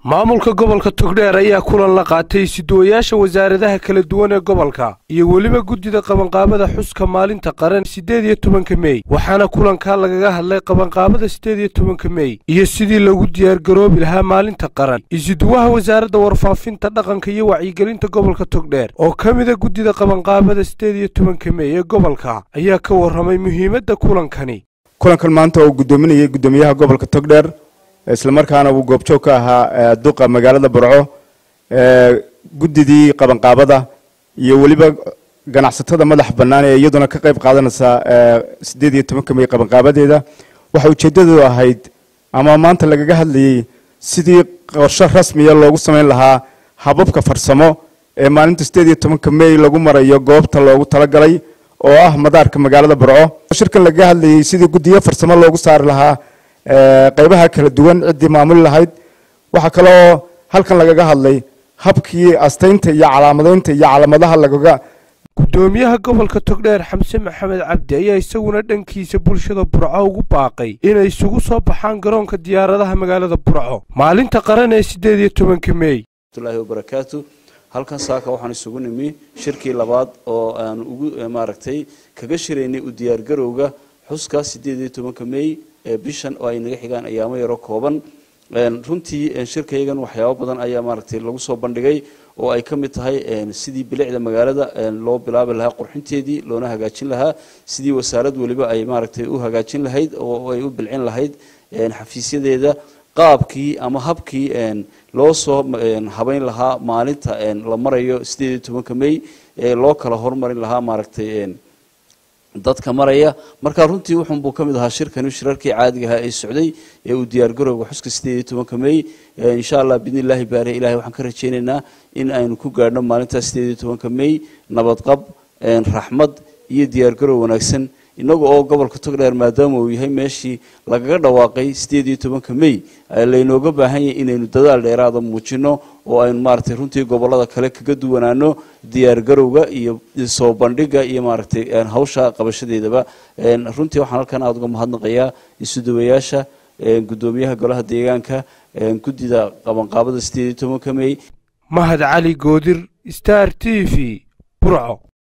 maamulka gobolka togdheer ayaa kulan la qaatay siduwayaasha wasaaradaha kala duwan ee gobolka iyo weliba guddida qabanqaabada xuska maalinta qaran siddeed iyo tobanka mey waxaana kulankaa lagaga hadlay qabanqaabada siddeed iyo tobanka mey iyo sidii lagu diyaargaroobi lahaa maalinta qaran isiduwaha wasaaradda warfaafinta dhaqanka iyo wacyigelinta gobolka togdheer oo ka mida guddida qabanqaabada siddeed iyo tobanka mey ee gobolka ayaa ka warramay muhiimadda kulankani kulankan maanta uu guddoominayay guddoomiyaha gobolka togdheer islamarkaana uu goobjoog ka ahaa duqa magaalada burco guddidii qabanqaabada iyo weliba ganacsatada madax bannaan ee iyaduna ka qayb qaadanaysa siddeed iyo tobanka mey qabanqaabadeeda waxa ujeeddadu ahayd ama maanta lagaga hadlayey sidii qorshe rasmiya loogu samayn lahaa hababka farsamo ee maalinta siddeed iyo tobanka mey lagu marayo goobta loogu talagalay oo ah madaarka magaalada burco shirkan lagaga hadlayey sidii guddiyo farsamo loogu saari lahaa qaybaha kala duwan ciddii maamuli lahayd waxaa kaloo halkan lagaga hadlay habkii astaynta iyo calaamadaynta iyo calaamadaha lagaga guddoomiyaha gobolka togdheer xamse maxamed cabdi ayaa isaguna dhankiisa bulshada burco ugu baaqay inay isugu soo baxaan garoonka diyaaradaha magaalada burco maalinta qaran ee siddeed iyo tobanka mey watullahi wabarakaatu halkan saaka waxaan isugu nimi shirkii labaad oo aan ugu maaragtay kaga shiraynay u diyaargarowga xuska siddeed iyo tobanka mey ee bishan oo ay naga xigaan ayaamo yaro kooban runtii shirkayagan waxyaabo badan ayaa maaragtay lagu soo bandhigay oo ay ka mid tahay sidii bilicda magaalada loo bilaabi lahaa qurxinteedii loona hagaajin lahaa sidii wasaarad weliba ay maaragtay u hagaajin lahayd oo ay u bilcin lahayd xafiisyadeeda qaabkii ama habkii loo soo habayn lahaa maalinta la marayo siddeed iyo tobanka mey ee loo kala hormarin lahaa maaragtay dadka maraya marka runtii wuxunbuu ka mid ahaa shirkani shirarkii caadiga ahaa ee socday ee uu diyaargarowga xuska siddeed iyo tobanka mey insha allah biidni illaahi baare ilahay waxaan ka rajaynaynaa in aynu ku gaadhno maalintaas siddeed iyo tobanka mey nabadqab raxmad iyo diyaargarow wanaagsan inagu oo gobolka togdheer maadaama uu yahay meeshii lagaga dhawaaqay siddeed iyo tobanka mey laynooga baahan yahay inaynu dadaal dheeraada muujino oo aynu maaragtay runtii gobolada kale kaga duwanaano diyaargarowga iyo soo bandhiga iyo maaragtay hawsha qabashadeedaba runtii waxaan halkan aada uga mahadnaqayaa isuduwayaasha guddoomiyaha golaha deegaanka guddida qabanqaabada siddeed iyo tobanka mey mahad cali goodir star t v burco